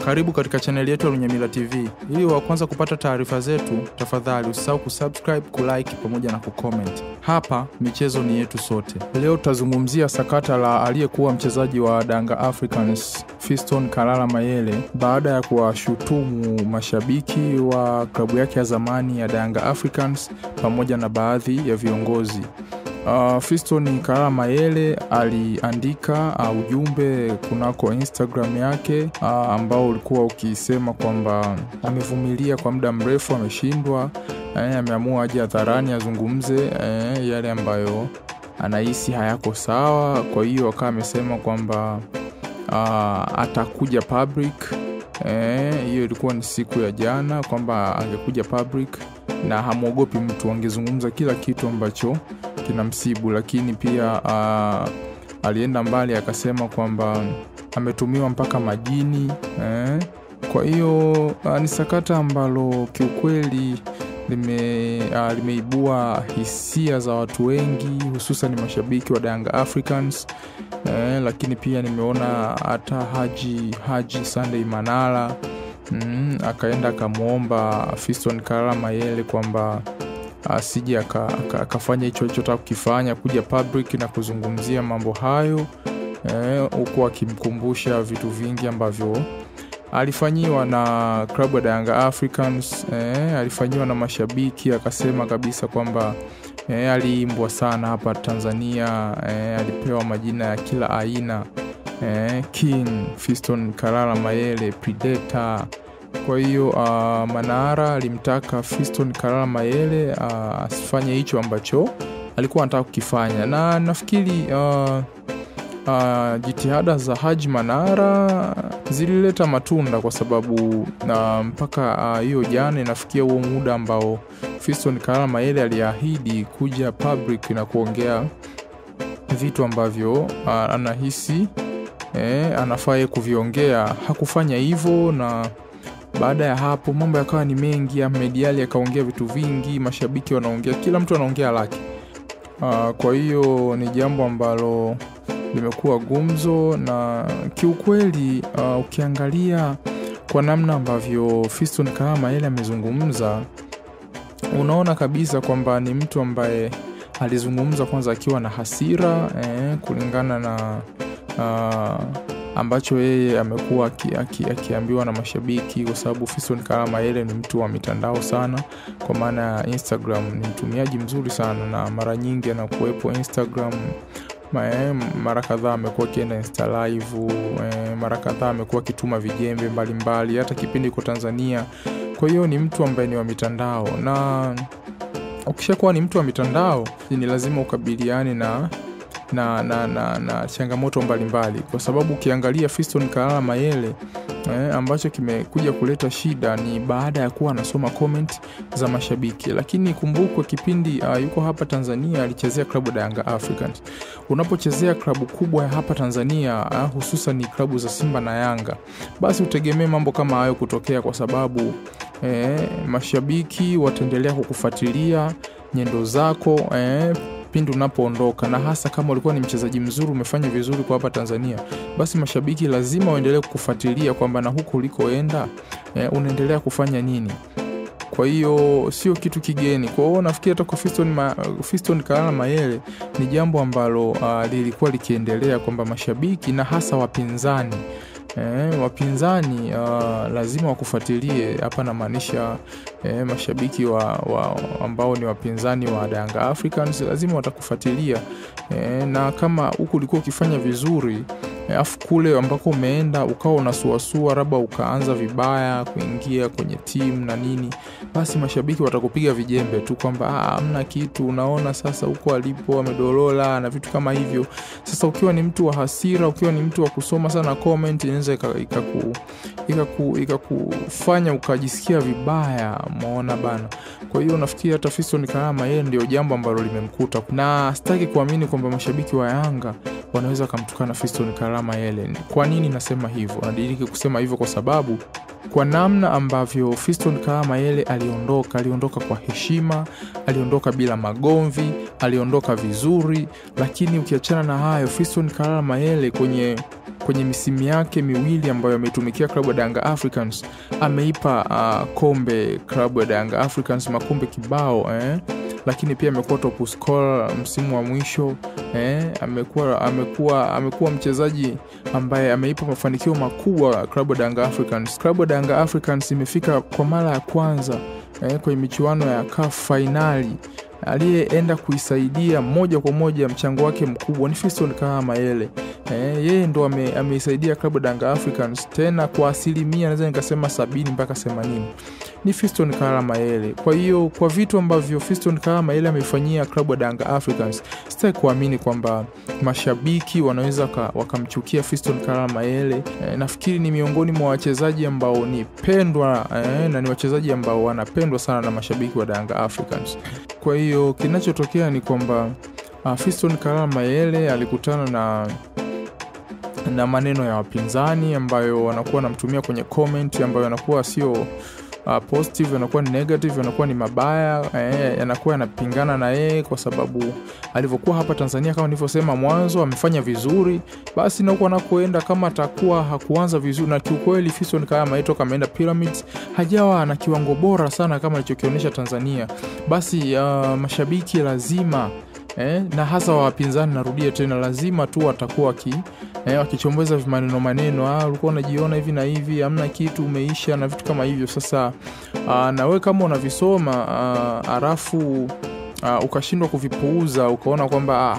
Karibu katika chaneli yetu ya Lunyamila TV. Ili wa kwanza kupata taarifa zetu, tafadhali usisahau kusubscribe, kulike pamoja na kucomment. Hapa michezo ni yetu sote. Leo tutazungumzia sakata la aliyekuwa mchezaji wa Danga Africans Fiston Kalala Mayele baada ya kuwashutumu mashabiki wa klabu yake ya zamani ya Danga Africans pamoja na baadhi ya viongozi. Uh, Fiston Kalala Mayele aliandika uh, ujumbe kunako Instagram yake uh, ambao ulikuwa ukisema kwamba amevumilia kwa muda mrefu, ameshindwa, eh, ameamua aje hadharani azungumze eh, yale ambayo anahisi hayako sawa. Kwa hiyo akawa amesema kwamba uh, atakuja public eh, hiyo ilikuwa ni siku ya jana, kwamba angekuja public na hamwogopi mtu, angezungumza kila kitu ambacho kinamsibu, lakini pia uh, alienda mbali akasema kwamba ametumiwa mpaka majini eh. Kwa hiyo uh, ni sakata ambalo kiukweli lime, uh, limeibua hisia za watu wengi hususan mashabiki wa Yanga Africans eh, lakini pia nimeona hata Haji Haji Sunday Manara mm, akaenda akamwomba Fiston Kalala Mayele kwamba asije akafanya hicho alichotaka kukifanya, kuja public na kuzungumzia mambo hayo huku eh, akimkumbusha vitu vingi ambavyo alifanyiwa na klabu ya Yanga Africans eh, alifanyiwa na mashabiki. Akasema kabisa kwamba eh, aliimbwa sana hapa Tanzania eh, alipewa majina ya kila aina eh, King Fiston Kalala Mayele, Predator kwa hiyo uh, Manara alimtaka Fiston Kalala Mayele asifanye uh, hicho ambacho alikuwa anataka kukifanya, na nafikiri uh, uh, jitihada za Haji Manara zilileta matunda kwa sababu uh, mpaka hiyo uh, jana inafikia huo muda ambao Fiston Kalala Mayele aliahidi kuja public na kuongea vitu ambavyo uh, anahisi eh, anafaa kuviongea. Hakufanya hivyo na baada ya hapo mambo yakawa ni mengi. Ahmed Ally akaongea vitu vingi, mashabiki wanaongea, kila mtu anaongea lake. Uh, kwa hiyo ni jambo ambalo limekuwa gumzo na kiukweli, uh, ukiangalia kwa namna ambavyo Fiston Kalala Mayele amezungumza, unaona kabisa kwamba ni mtu ambaye alizungumza kwanza akiwa na hasira eh, kulingana na uh, ambacho yeye amekuwa akiambiwa na mashabiki, kwa sababu Fiston Kalala Mayele ni mtu wa mitandao sana, kwa maana ya Instagram. Ni mtumiaji mzuri sana, na mara nyingi anakuwepo Instagram. Mara kadhaa amekuwa akienda Insta live, mara kadhaa amekuwa akituma vijembe mbalimbali, hata kipindi iko Tanzania. Kwa hiyo ni mtu ambaye ni wa mitandao, na ukishakuwa ni mtu wa mitandao ni lazima ukabiliane na na, na, na, na changamoto mbalimbali mbali. Kwa sababu ukiangalia Fiston Kalala Mayele eh, ambacho kimekuja kuleta shida ni baada ya kuwa anasoma comment za mashabiki, lakini kumbukwe kipindi uh, yuko hapa Tanzania alichezea klabu ya Yanga Africans. Unapochezea klabu kubwa ya hapa Tanzania uh, hususan ni klabu za Simba na Yanga, basi utegemee mambo kama hayo kutokea, kwa sababu eh, mashabiki wataendelea kukufuatilia nyendo zako eh, pindi unapoondoka na hasa kama ulikuwa ni mchezaji mzuri, umefanya vizuri kwa hapa Tanzania, basi mashabiki lazima waendelee kukufuatilia kwamba na huko ulikoenda e, unaendelea kufanya nini. Kwa hiyo sio kitu kigeni. Kwa hiyo nafikiri hata kwa Fiston, ma, Fiston Kalala Mayele ni jambo ambalo uh, lilikuwa likiendelea kwamba mashabiki na hasa wapinzani E, wapinzani uh, lazima wakufuatilie hapa, namaanisha e, mashabiki wa, wa, ambao ni wapinzani wa Yanga Africans lazima watakufuatilia e, na kama huku ulikuwa ukifanya vizuri afu e, kule ambako umeenda ukawa unasuasua, labda ukaanza vibaya kuingia kwenye timu na nini, basi mashabiki watakupiga vijembe tu kwamba hamna kitu, unaona sasa huko alipo amedolola na vitu kama hivyo. Sasa ukiwa ni mtu wa hasira, ukiwa ni mtu wa kusoma sana comment, inaweza ikakufanya ukajisikia vibaya, umeona bana. Kwa hiyo nafikiri hata Fiston Kalala Mayele ndio jambo ambalo limemkuta, na sitaki kuamini kwamba mashabiki wa Yanga wanaweza wakamtukana Fiston Kalala Mayele. Kwa nini nasema hivyo? Nadiriki kusema hivyo kwa sababu kwa namna ambavyo Fiston Kalala Mayele aliondoka, aliondoka kwa heshima, aliondoka bila magomvi, aliondoka vizuri. Lakini ukiachana na hayo, Fiston Kalala Mayele kwenye kwenye misimu yake miwili ambayo ameitumikia klabu ya Yanga Africans ameipa uh, kombe klabu ya Yanga Africans makombe kibao eh? lakini pia amekuwa top scorer msimu wa mwisho eh? amekuwa amekuwa amekuwa mchezaji ambaye ameipa mafanikio makubwa klabu ya Yanga Africans. Klabu ya Yanga Africans imefika kwa mara ya kwanza eh, kwenye michuano ya CAF fainali aliyeenda kuisaidia moja kwa moja mchango wake mkubwa ni Fiston Kalala Mayele. Eh, yeye ndo ame, ameisaidia klabu ya Yanga Africans tena kwa asilimia naweza nikasema sabini mpaka themanini ni Fiston Kalala Mayele. Kwa hiyo kwa vitu ambavyo Fiston Kalala Mayele ameifanyia klabu ya Yanga Africans, sitaki kuamini kwamba mashabiki wanaweza wakamchukia Fiston Kalala Mayele. Eh, nafikiri ni miongoni mwa wachezaji ambao ni pendwa eh, na ni wachezaji ambao wanapendwa sana na mashabiki wa Yanga Africans. Kwa hiyo kinachotokea ni kwamba uh, Fiston Kalala Mayele alikutana na na maneno ya wapinzani ambayo wanakuwa wanamtumia kwenye comment ambayo yanakuwa sio uh, positive, yanakuwa ni negative, yanakuwa ni mabaya eh, yanakuwa yanapingana na yeye kwa sababu alivyokuwa hapa Tanzania kama nilivyosema mwanzo amefanya vizuri, basi na huko anakoenda kama atakuwa hakuanza vizuri, na kiukweli Fiston Kalala Mayele toka ameenda Pyramids hajawa na kiwango bora sana kama alichokionyesha Tanzania, basi uh, mashabiki lazima eh, na hasa wapinzani, narudia tena, lazima tu watakuwa waki eh, wakichombeza maneno maneno, ah, ulikuwa unajiona hivi na hivi, hamna kitu, umeisha na vitu kama hivyo. Sasa ah, na wewe kama unavisoma ah, alafu ah, ukashindwa kuvipuuza ukaona kwamba ah,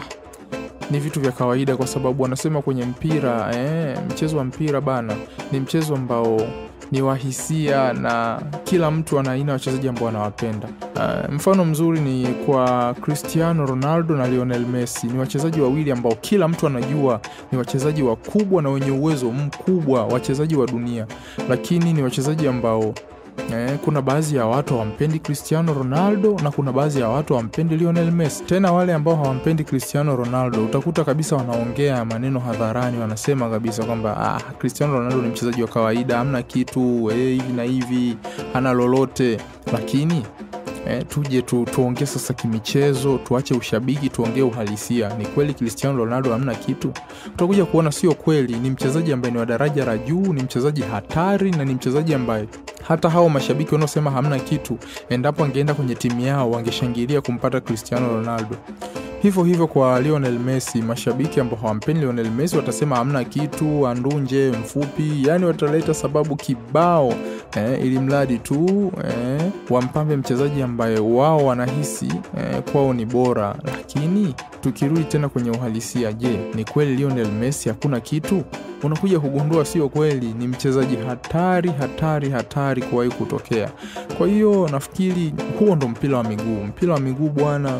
ni vitu vya kawaida, kwa sababu wanasema kwenye mpira eh, mchezo wa mpira bana ni mchezo ambao ni wahisia na kila mtu ana aina wachezaji ambao anawapenda. Uh, mfano mzuri ni kwa Cristiano Ronaldo na Lionel Messi. Ni wachezaji wawili ambao kila mtu anajua ni wachezaji wakubwa na wenye uwezo mkubwa, wachezaji wa dunia, lakini ni wachezaji ambao Eh, kuna baadhi ya watu hawampendi Cristiano Ronaldo na kuna baadhi ya watu hawampendi Lionel Messi. Tena wale ambao hawampendi Cristiano Ronaldo utakuta kabisa wanaongea maneno hadharani, wanasema kabisa kwamba ah, Cristiano Ronaldo ni mchezaji wa kawaida, hamna kitu eh, hivi na hivi, hana lolote. Lakini eh, tuje tu, tuongee sasa kimichezo, tuache ushabiki, tuongee uhalisia. Ni kweli Cristiano Ronaldo hamna kitu? Utakuja kuona sio kweli. Ni mchezaji ambaye ni wa daraja la juu, ni mchezaji hatari na ni mchezaji ambaye hata hao mashabiki wanaosema hamna kitu, endapo angeenda kwenye timu yao wangeshangilia kumpata Cristiano Ronaldo. Hivyo hivyo kwa Lionel Messi, mashabiki ambao hawampendi Lionel Messi watasema hamna kitu, andunje, mfupi, yani wataleta sababu kibao eh, ili mradi tu eh, wampambe mchezaji ambaye wao wanahisi eh, kwao ni bora. Lakini tukirudi tena kwenye uhalisia, je, ni kweli Lionel Messi hakuna kitu? Unakuja kugundua sio kweli, ni mchezaji hatari hatari hatari kuwahi kutokea. Kwa hiyo nafikiri huo ndo mpira wa miguu. Mpira wa miguu bwana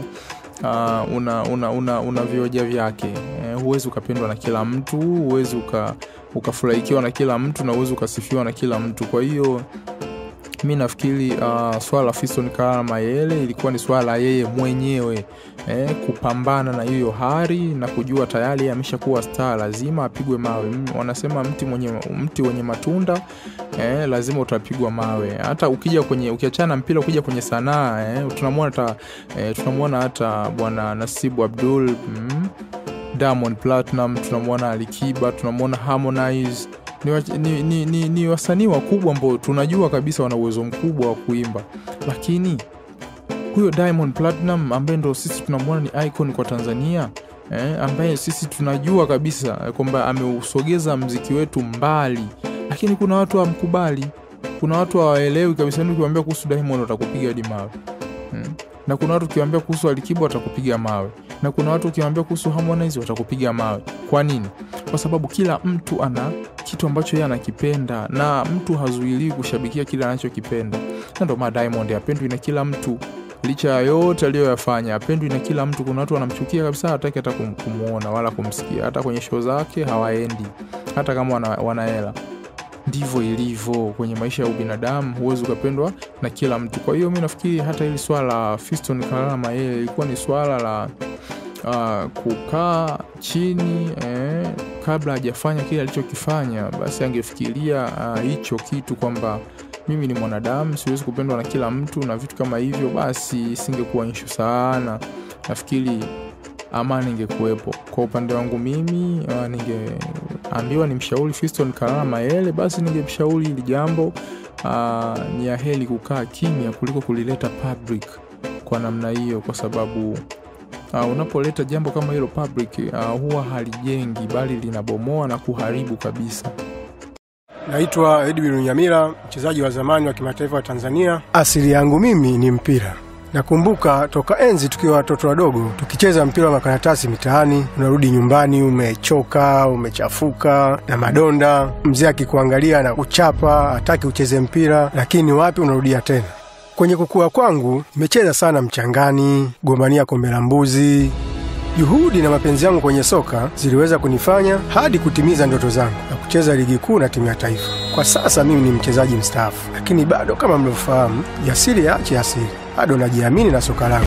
Uh, una, una, una, una vioja vyake eh, huwezi ukapendwa na kila mtu, huwezi uka, ukafurahikiwa na kila mtu na huwezi ukasifiwa na kila mtu. Kwa hiyo mi nafikiri uh, swala la Fiston Kalala Mayele ilikuwa ni swala la yeye mwenyewe eh, kupambana na hiyo hari na kujua tayari ameshakuwa star, lazima apigwe mawe. M, wanasema mti mwenye mti wenye matunda eh, lazima utapigwa mawe. Hata ukija kwenye ukiachana na mpira, ukija kwenye sanaa eh, tunamwona hata eh, tunamwona hata bwana Nasibu Abdul mm, Diamond Platinum, tunamwona Alikiba, tunamwona Harmonize ni, wa, ni, ni, ni, ni wasanii wakubwa ambao tunajua kabisa wana uwezo mkubwa wa kuimba, lakini huyo Diamond Platinum ambaye ndo sisi tunamwona ni icon kwa Tanzania eh, ambaye sisi tunajua kabisa kwamba ameusogeza mziki wetu mbali, lakini kuna watu hawamkubali, kuna watu hawaelewi kabisa. Ukiwaambia kuhusu Diamond watakupiga hadi mawe hmm. na kuna watu ukiwaambia kuhusu Alikiba watakupiga mawe na kuna watu ukiwaambia kuhusu Harmonize watakupiga mawe. Kwa nini? Kwa sababu kila mtu ana kitu ambacho yeye anakipenda na mtu hazuiliwi kushabikia kile anachokipenda, na ndio maana Diamond apendwi na kila mtu, licha ya yote aliyoyafanya apendwi na kila mtu. Kuna watu wanamchukia kabisa, hataki hata kumuona wala kumsikia, hata kwenye show zake hawaendi, hata kama wana, wana hela. Ndivyo ilivyo kwenye maisha ya ubinadamu, huwezi ukapendwa na kila mtu. Kwa hiyo mi nafikiri hata hili swala la Fiston Kalala Mayele ilikuwa ni swala la uh, kukaa chini eh, kabla hajafanya kile alichokifanya, basi angefikiria hicho uh, kitu kwamba mimi ni mwanadamu, siwezi kupendwa na kila mtu na vitu kama hivyo, basi isingekuwa nshu sana. Nafikiri amani ingekuwepo. Kwa upande wangu mimi uh, ninge ningeambiwa nimshauri Fiston Kalala Mayele, basi ningemshauri hili jambo aa, ni ya heri kukaa kimya kuliko kulileta public kwa namna hiyo, kwa sababu uh, unapoleta jambo kama hilo public uh, huwa halijengi bali linabomoa na kuharibu kabisa. Naitwa Edwin Nyamira, mchezaji wa zamani wa kimataifa wa Tanzania. Asili yangu mimi ni mpira. Nakumbuka toka enzi tukiwa watoto wadogo tukicheza mpira wa makaratasi mitaani, unarudi nyumbani umechoka, umechafuka na madonda, mzee akikuangalia na kuchapa, hataki ucheze mpira, lakini wapi, unarudia tena. Kwenye kukua kwangu nimecheza sana mchangani, gombania kombe la mbuzi. Juhudi na mapenzi yangu kwenye soka ziliweza kunifanya hadi kutimiza ndoto zangu na kucheza ligi kuu na timu ya taifa. Kwa sasa mimi ni mchezaji mstaafu, lakini bado kama mlivyofahamu, jasiri yaache asiri, bado najiamini na soka langu.